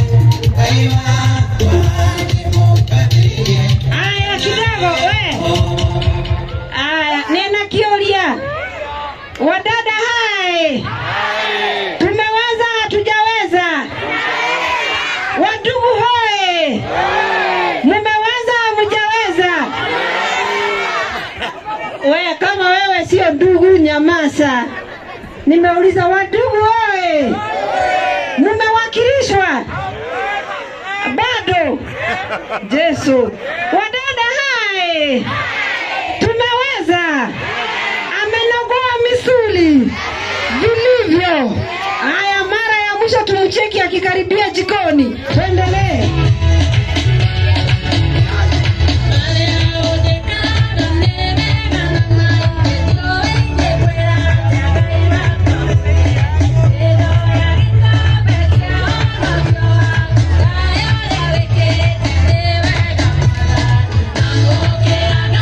Aya kidogo we. Aya, nina kioria. Wadada hai. Tumeweza hatujaweza. Wadugu hoe. Mumeweza hamjaweza. We kama wewe sio ndugu nyamasa. Nimeuliza wadugu hoe. Mumewakilishwa bado. Yesu, wadada hai, tumeweza. Amenogoa misuli vilivyo. Haya, mara ya mwisho tumcheki akikaribia jikoni. Tuendelee.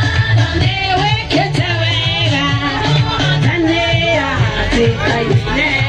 Newekete wega, tanea, tikaine.